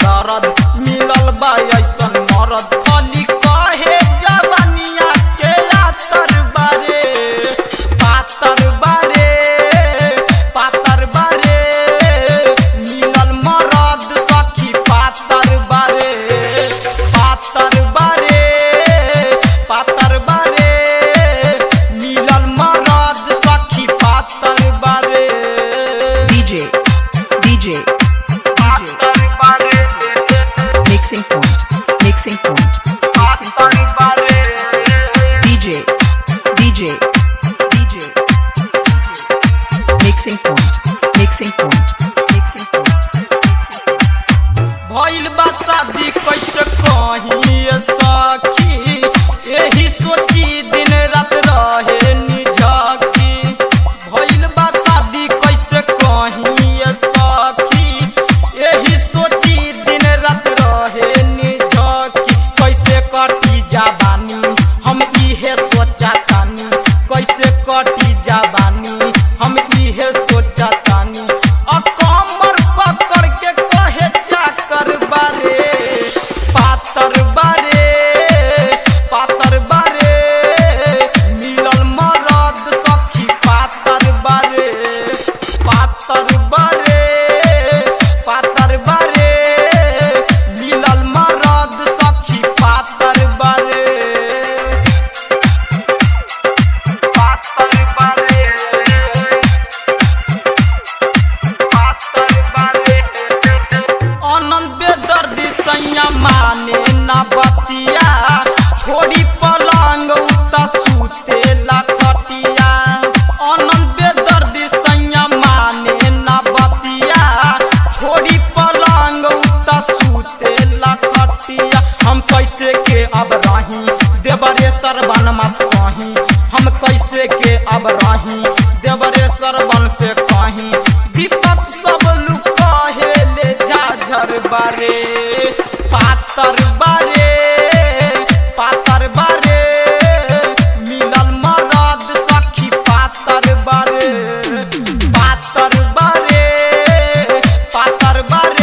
दर्द मिलल बा ऐसन मरद खाली कहे जवानिया के आतर बारे पातर बारे पातर बारे मिलल मरद सखी पातर बारे पातर बारे पातर बारे मिलल मरद सखी पातर बारे DJ, DJ, पातर बारे mixing point, mixing point, mixing पातर point. बारे DJ, DJ, DJ, mixing point, mixing point, mixing point, mixing point. भइल बा शादी कैसे कही सखी यही सोची दिन रात रहे निझकी भइल बा शादी कैसे कही सखी यही सोची दिन रात रहे निझकी कैसे कटी जाबानी हम इहे सोचा तानी कैसे कटी जाबानी हम इहे सोचा तानी अ कमर पकड़ के कहे चाकर बारे पातर बारे पातर बारे मिलल मरद सखी पातर बारे पातर बारे पातर बारे मिलल मरद सखी पातर बारे पातर बारे अनंत बेदर्दी सैया माने ना बतिया छोड़ी पलंग उता सूते लखटिया अनंत बेदर्दी सैया माने ना बतिया छोड़ी पलंग उता सूते लखटिया हम कैसे के अब रही देवरे सरवन मस कहीं हम कैसे के अब रही देवरे सरवन से कहीं दीपक सब लुक कहे ले झाझर बारे पातर बारे पातर बारे मिलल मरद सखी पातर बारे पातर बारे पातर बारे